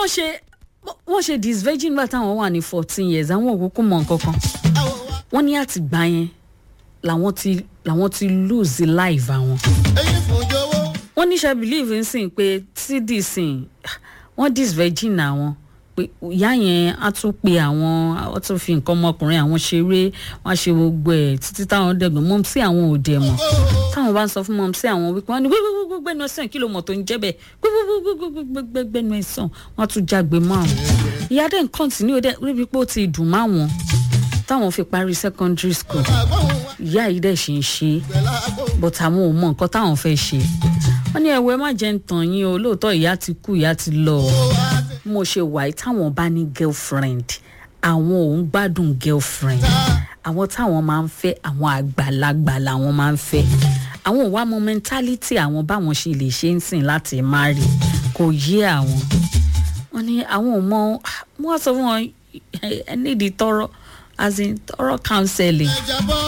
wọ́n ṣe wọ́n ṣe disvirgin nígbà táwọn wà ní fourteen years àwọn òkúkú mọ̀ nǹkan kan wọ́n ní àtìgbà yẹn làwọn ti làwọn ti lose life àwọn èyí fún jọ̀wọ́. wọ́n níṣẹ́ believe ń sìn pé td sìn wọ́n disvirgin àwọn pé ìyá yẹn á tún pe àwọn á tún fi nǹkan ọmọkùnrin àwọn ṣeré wọ́n á ṣe gbogbo ẹ̀ títí táwọn dẹ̀gbọ́n mọ́ sí àwọn òde mọ̀ táwọn bá ń sọ fún mọ́ sí àwọn wípé wọ́n ní gbẹ́gbẹ́gbẹ́gbẹ́nu ẹ̀sán kí ló mọ̀ tó ń jẹ́ bẹ́ẹ̀ gbẹ́gbẹ́gbẹ́gbẹ́gbẹ́nu ẹ̀sán wọ́n á tún jágbe mọ́ àwọn. ìyá dẹ̀ ń kọ́ntínú dẹ̀ ríbi pé ó ti dùn má wọn táwọn fi parí secondary school ìyá yìí dẹ̀ ṣe ń ṣe é but àwọn ò mọ nǹkan táwọn fẹ́ ṣe wọ́n ní ẹ̀wẹ̀ má jẹ́ ń tàn yín o lóòótọ́ ìyá ti kú ìyá ti lọ o mo ṣe wà yìí táwọn bá ní girlfriend àwọn ò ń gbádùn girlfriend àwọn táwọn máa ń fẹ́ àwọn àgbàlagbà làwọn máa ń fẹ́ àwọn ò wá mọ mentality àwọn báwọn ṣe lè ṣe ń sìn láti marry kò yé àwọn wọ́n ní àwọn ò mọ wọ́n sọ fún wọn ẹ nídìí tọrọ as in tọrọ counseling ìjàbọ̀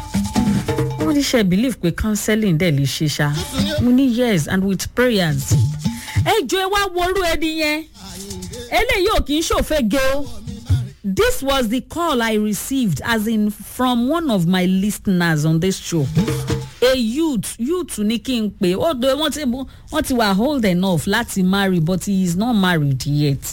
wọ́n ní ṣe believe pé counseling dẹ̀ lè ṣe ṣá mo ní yes and with prayers. ẹ jọ ẹ wá worú ẹni yẹn eléyìí ò kì í ṣòfẹ́ ge o this was the call i received as in from one of my listeners on this show a youth youth ní kí n pè ó do wọ́n ti wọ́n ti wà old enough láti marry but he is not married yet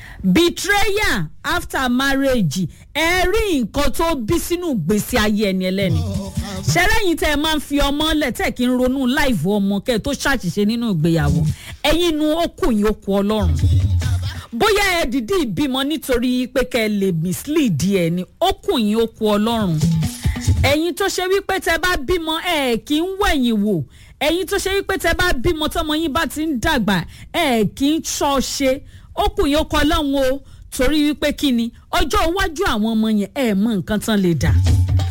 betrayal after marriage ẹ rí nǹkan tó bí sínú gbèsè ayé ẹni ẹlẹ́ni ṣẹlẹ́yìn tẹ́ ẹ máa ń fi ọmọ lẹ̀ tẹ́ kí n ronú láìfọ ọmọ kẹ́ ẹ tó ṣàṣìṣe nínú ìgbéyàwó ẹ̀yin inú okùn yìí okùn ọlọ́run bóyá ẹ dìdí ìbímọ nítorí pé kẹ́ ẹ lè mislead ẹ ní okùn yìí okùn ọlọ́run ẹ̀yin tó ṣe wípé tẹ́ bá bímọ ẹ kì í wẹ̀yìn wò ẹ̀yin tó ṣe wípé tẹ́ bá bímọ tọmọ yín bá ti ń dàgbà ẹ kì í ṣọ́ ṣe okùn yìí okùn ọlọ́run o torí wípé kí ni ọjọ́ iwájú àwọn ọmọ yẹn ẹ mọ nǹkan tán lè dà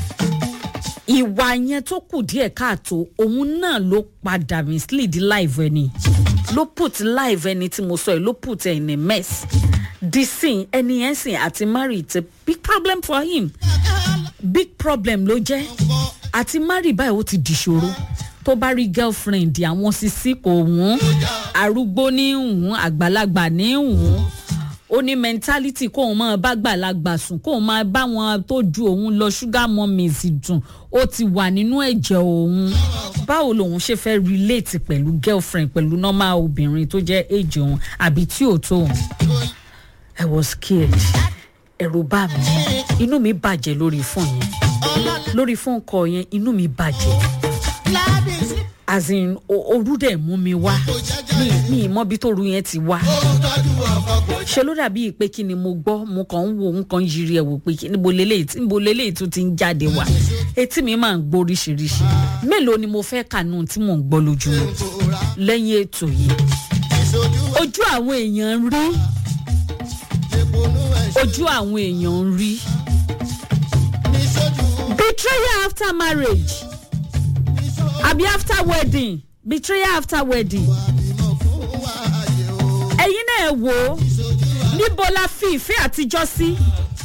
ìwà yẹn tó kù díẹ̀ káàtó òun náà ló padà mislead live ẹni ló put live ẹni tí mo sọ yìí ló put ẹ in a mess disin ẹni yẹn sìn àti marry it's a big problem for him big problem ló jẹ́ àti marry báyìí ó ti dìṣòro tó bá rí girlfriend àwọn sisi kò wọ́n arúgbó ní wọ́n àgbàlagbà ní wọ́n ó ní mentality kóun máa bá gbàlagbà sùn kóun máa bá wọn tó ju òun lọ sugar mummies dùn ó ti wà nínú ẹ̀jẹ̀ òun báwo lòun ṣe fẹ́ relate pẹ̀lú girlfriend pẹ̀lú normal obìnrin tó jẹ́ age òun àbí tí ò tó òun i was scared ẹ̀rù bá mi inú mi bàjẹ́ lórí fóònù yẹn lórí fóònù kọ yẹn inú mi bàjẹ́ as in o- orú dẹ̀ mú mi wá mi mi mọ bí tóru yẹn ti wá ṣe ló dàbí pé kí ni mo gbọ́ mo kàn ń wo nǹkan yiri ẹ̀ wò pé kí níbo leléyìí tí níbo leléyìí tún ti ń jáde wá etí mi máa ń gbọ́ oríṣiríṣi mélòó ni mo fẹ́ kànú tí mò ń gbọ́ lójúmọ́ lẹ́yìn ètò yìí ojú àwọn èèyàn ń rí ojú àwọn èèyàn ń rí betrayal after marriage àbí after wedding betrayal after wedding ẹ̀yin náà wò ó níbo la fi ìfẹ́ àtijọ́ sí.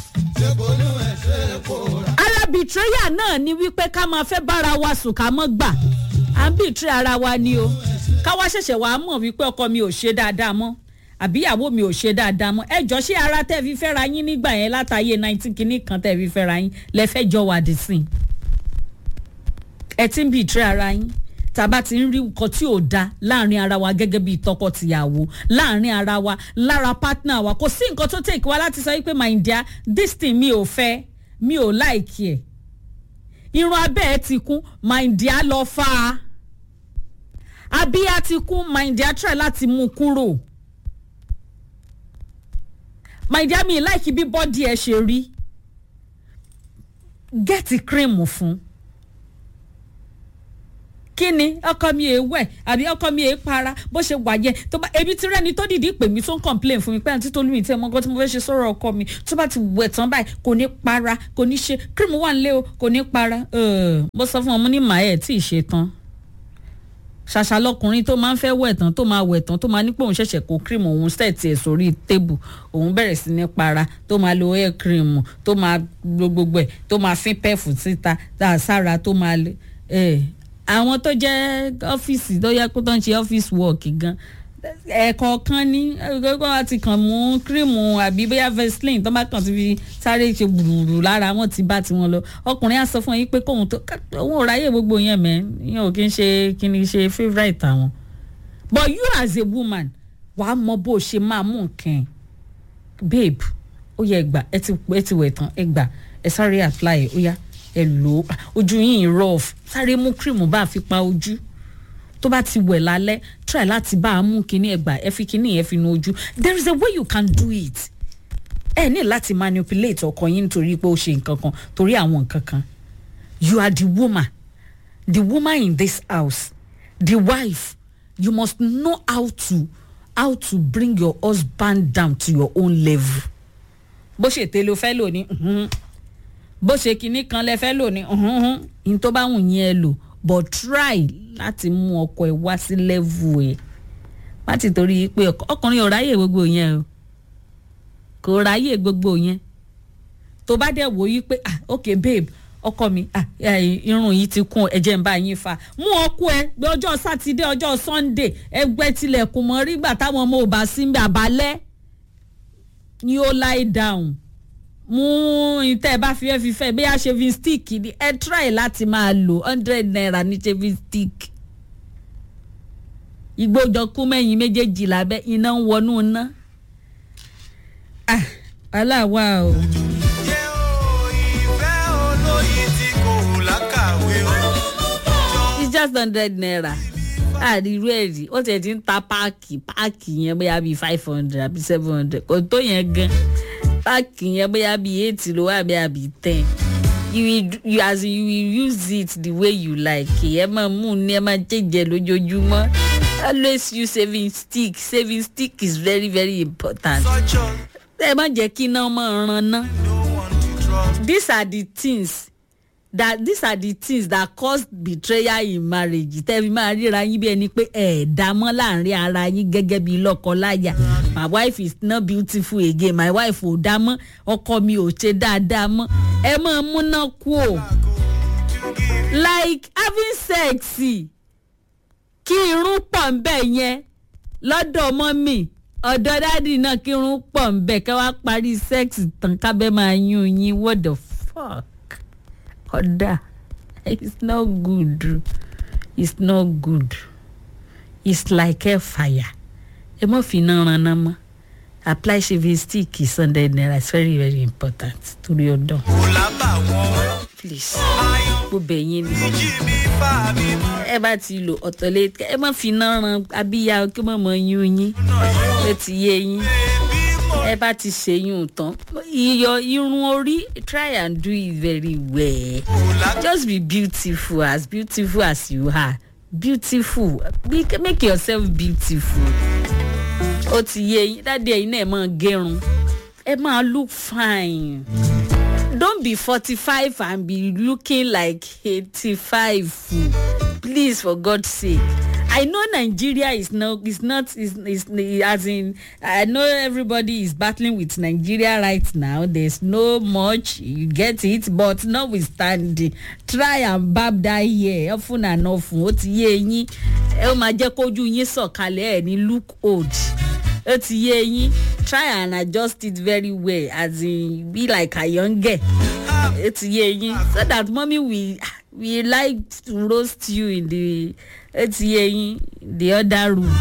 ara betrayal náà ni wípé ká máa fẹ́ bára wa sùn ká mọ́ gbà à ń betray ara wa ni o ká wá ṣẹ̀ṣẹ̀ wàá mọ̀ wípé ọkọ mi ò ṣe dáadáa mọ́ àbí ìyàwó mi ò ṣe dáadáa mọ́ ẹ jọ ṣé ara tẹ́ fi fẹ́ra yín nígbà yẹn látàyè nineteen kìíní kan tẹ́ fi fẹ́ra yín lẹ́fẹ́ jọ wà dì sí i ẹ ti ń betray ara yín tàbá ti ń rí nǹkan tí ò da láàrin ara wa gẹ́gẹ́ bíi tọkọ-tìyàwó láàrin ara wa lára partner wa kò sí nǹkan tó take wa láti sọ wípé my dear this thing mi ò fẹ́ mi ò like ẹ̀ irun abẹ́ ẹ ti kún my dear lọ fa á abíyá ti kún my dear try láti mú un kúrò my dear mi like bí bọ́dí ẹ ṣe rí gẹ́ẹ̀tì cream fún kí ni ọkọ mi è wẹ̀ àbí ọkọ mi è para bó ṣe wà yẹ tó bá ebi tí rẹ́ni tó dìdí pè mí tó ń complain fún mi pé àǹtí tolú mi tí ẹ mọ nǹkan tí mo fẹ́ ṣe sọ̀rọ̀ ọkọ mi tó bá ti wẹ̀ tán báyìí kò ní para kò ní ṣe cream wà nílé o kò ní para Ugh, mo sọ fún ọmọ ní màá ẹ̀ tí ì ṣe tán ṣàṣà lọkùnrin tó máa ń fẹ́ wẹ̀ tán tó máa wẹ̀ tán tó máa ní pé òun ṣẹ̀ṣẹ̀ kó cream òun sẹ́ẹ̀tì ẹ̀ sórí tébù òun bẹ̀rẹ̀ sí ní para tó máa lo hair cream tó máa lo gbogbo ẹ̀ tó máa fín pẹ́ẹ̀fù síta tá a sára tó máa lè ẹ̀ àwọn tó jẹ́ ọ́fíìsì tó yẹ kó tó ń ṣe ọ́fíìsì work gan ẹ̀ẹ̀kọ̀ọ̀kan ní gbogbo wọn ti kàn mú kírímù àbí bóyá vaseline tó bá kàn ti fi sáré ṣe gbùrùgbùrù lára wọn ti bá tiwọn lọ ọkùnrin á sọ fún yín pé kóun tó òun ò ráyè gbogbo yẹn mẹ́ yẹn ò kí ń ṣe kí ni ṣe favourite àwọn but you as a woman wàá mọ bó o ṣe máa mú nǹkan ẹ̀ babe ó yẹ ẹgbà ẹ ti ẹ ti wẹ̀ tán ẹgbà ẹ sáré apply ẹ ó yá ẹ lò ó ojú yìí rough sáré mú kírímù bá a fi pa ojú tó bá ti wẹ̀ lálẹ́ try láti bá a mú kinní ẹgbà ẹ fi kinní yẹn fi nu ojú there is a way you can do it ẹ ní láti manipulate ọkọ yín nítorí pé ó ṣe nǹkan kan torí àwọn nǹkan kan you are the woman the woman in this house the wife you must know how to how to bring your husband down to your own level bó ṣe tẹ́lẹ̀ o fẹ́ lò ní bó ṣe kinní kan lẹ fẹ́ lò ní ní tó bá wù yín ẹ lò but try láti mú ọkọ ẹ wá sí level ẹ má ti torí pé ọkùnrin ò ráyè gbogbo yẹn o kò ráyè gbogbo yẹn tó bá dẹ̀ wò yí pé ah ok babe ọkọ mi ah irun yìí ti kún ẹ̀jẹ̀ ń bá yín fa mú ọkọ ẹ gbé ọjọ́ sátidé ọjọ́ sunday ẹgbẹ́ tilẹ̀kùn mọ́ rí gbà táwọn ọmọ ò bá sí ń bẹ àbálẹ́ ni ó lie down mú ìtẹ́ ẹ bá fi ẹ́ fi fẹ́ bí a shaving stick ni ẹ try láti máa lò hundred naira ní shaving stick ìgbójọ kú mẹ́yìn méjèèjì lábẹ́ iná ń wọnú iná ah aláwa o. it's just hundred naira àdìrú ẹ̀rí ó tẹ̀ ti ń ta páàkì páàkì yẹn bóyá bíi five hundred àbí seven hundred kò tó yẹn gan páàkì yẹn bóyá bíi eight ló wà bóyá bíi ten you will you as in you will use it the way you like ẹ máa mú un ní ẹ máa jẹjẹ lójoojúmọ́ always use saving stick saving stick is very very important ẹ má jẹ́ kí iná máa ran ná these are the things that these are the things that cause betrayal in marriage tẹ́bi máa ríra yín bí ẹni pé ẹ̀ dá mọ́ láàrin ara yín gẹ́gẹ́ bí lọ́kọ-láyà my wife is not beautiful again my wife ò dá mọ́ ọkọ mi ò ṣe dáadáa mọ́ ẹ máa múná kú o like having sex kí irun pọ̀ ń bẹ̀ yẹn lọ́dọ̀ mọ́mì ọ̀dọ̀ dádì náà kí irun pọ̀ ń bẹ̀ ká wá parí sex tán kábẹ́ máa yún yín what the fuck kódà it's not good it's not good it's like a fire ẹ mọ̀ fi iná ran náà mọ́ apply shaving stick sunday naira it's very very important torí ọdọ. kò lábà wọn. please gbogbo ẹ̀yin ni jí mi fà mí mọ́. ẹ bá ti lò ọ̀tọ̀lẹ̀ ẹ má fi iná ran abíyá kí mọ̀ mọ́ yún yín ó ti yé yín Bébí mo ẹ bá ti ṣèyún tán iyọ irun orí try and do it very well kò lábà. just be beautiful as beautiful as you are beautiful be, make yourself beautiful ó ti yé yín dáadé ẹ̀yin náà ẹ máa gẹrun ẹ máa look fine don't be forty-five and be looking like eighty-five please for god's sake i know nigeria is not is not is is as in i know everybody is battling with nigeria right now there's no much you get it but notwithstanding try and barb that hair often and often ó ti yé yín ẹ ó máa jẹ́ kójú yín sọ̀kalẹ̀ ẹ̀ ní look old ó ti yé yín try and adjust it very well as in be like a young girl ó ti yé yín so that mommy we we like to roast you in the ó ti yé yín the other room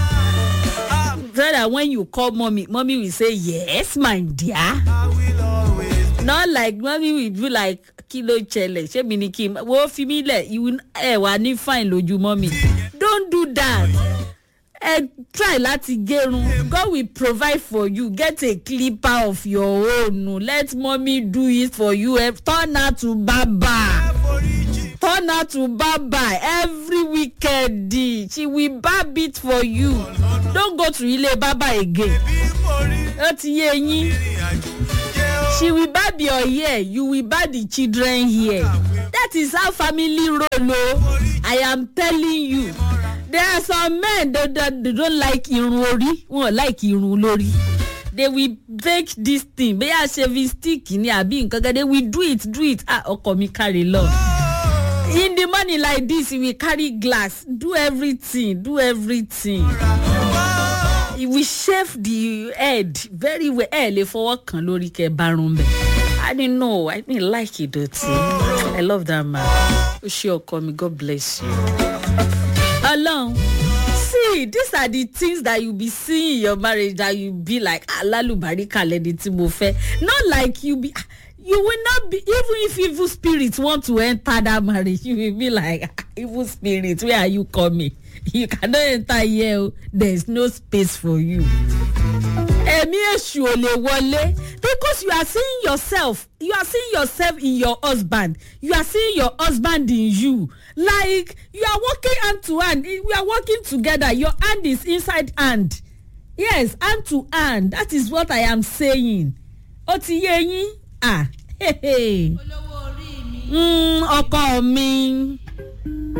so that when you call mommy mommy will say yes my dear I will always not like mommy will be like kí ló ṣẹlẹ̀ ṣé mi ni kí n wo fi mí lẹ̀ ìwú ẹ̀ wá ní fine lójú mommy don't do that ẹ try láti gẹrun god will provide for you get a clipper of your own let mommy do it for you eh, turn her to barber foríjì. turn her to barber every weekend she will barb it for you don't go to ile barber again Bí mo rí ó ti yé yín ìrìn àjò jẹ́ ó. she will barb your hair you will barb the children hair that is how family roll o i am telling you there are some men that that they don't like irun ori wọn like irun lórí they will bake this thing bóyá shaving stick ni àbí nǹkan kan they will do it do it ah ọkọ mi carry lọ in the morning like this we carry glass do everything do everything he will shave the head very well ẹ lè fọwọ́ kan lórí kẹ bárun bẹ i didn't know i didn't like ìdọ̀tí i love that man ó ṣe ọkọ mi god bless you. ọlọ́run see these are the things that you be seeing in your marriage that you be like alalubarika lẹni tí mo fẹ́ not like you be you will not be even if evil spirits want to enter that marriage you will be like "Ah, evil spirit where are you coming you cannot enter here o there is no space for you ẹ̀mí èṣù ò lè wọlé because you are seeing yourself you are seeing yourself in your husband you are seeing your husband in you like you are working hand to hand we are working together your hand is inside hand yes hand to hand that is what i am saying ó ti yé yín ah hey, hey. olówó orí mi. mm, ọkọ mi